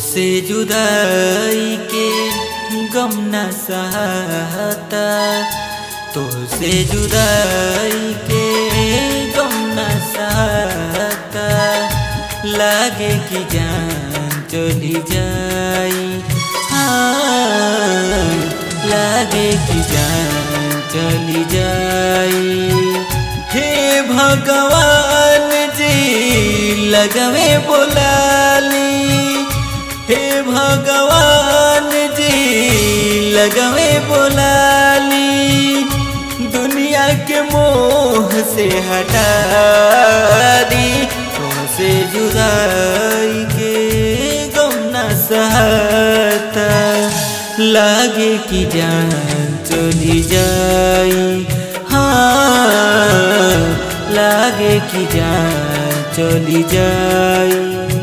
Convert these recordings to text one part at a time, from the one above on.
से जुदाई के गम न सहता तो से जुदाई के गम न सहता लागे कि जान चली जाई हाँ लागे कि जान चली जाई हे भगवान जी लगवे बोलाली हे भगवान जी लगवे बोलाली दुनिया के मोह से हटा दी तुमसे जुदाई के गम न सहता लागे कि जान चली जाई हाँ लागे कि जान चली जाई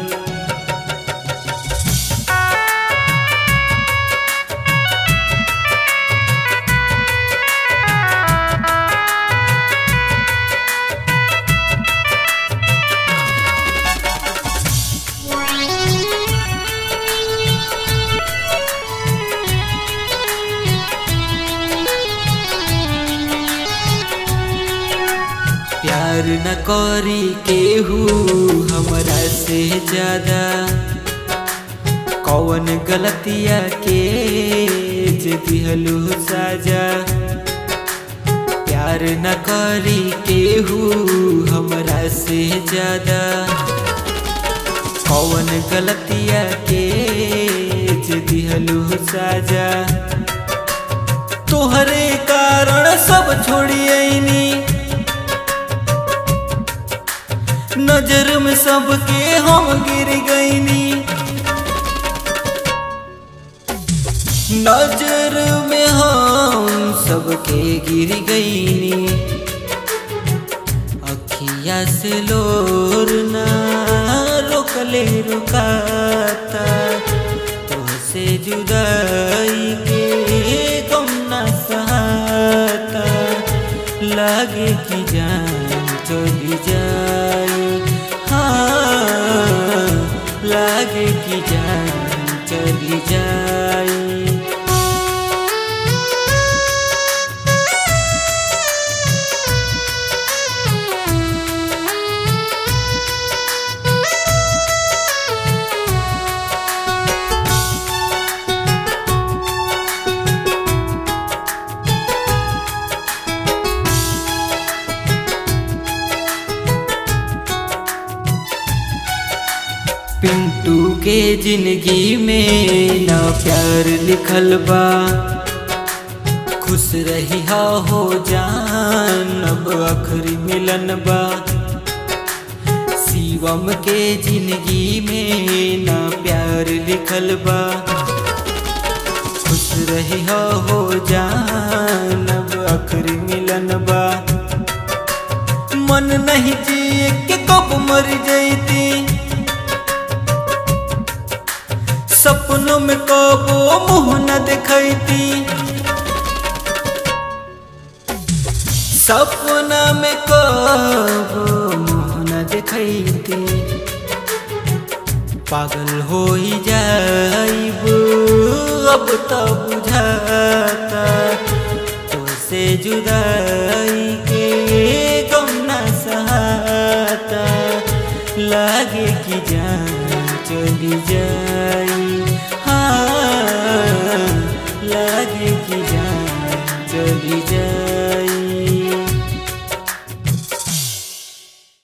प्यार न करी केहू हमरा से ज्यादा कौन गलतिया के जे दिहलू साजा प्यार न करी केहू हमरा से ज्यादा कौन गलतिया के जे दिहलू साजा तोहरे कारण सब छोड़ियनी नजर में सबके हम गिर गईनी नजर में हम सबके गिर गईनी अखिया से लोर ना रोकले रुकाता तो से जुदाई के गम न सहाता लागे कि जान चली जाई हाँ लागे कि जान चली जाई पिंटू के जिंदगी में ना प्यार लिखल बा खुश रही हो जान अब आखिरी मिलन बा शिवम के जिंदगी में ना प्यार लिखल बा खुश रही हो जान अब आखिरी मिलन बा मन नहीं जिए के कब मर जैती सपनों में कबो मुँह न दिखती सपना में कबो मुँह न दिखती पागल हो ही जाइब अब तो बुझाता तो से जुदाई के गम न सहाता लागे कि जान चली जाए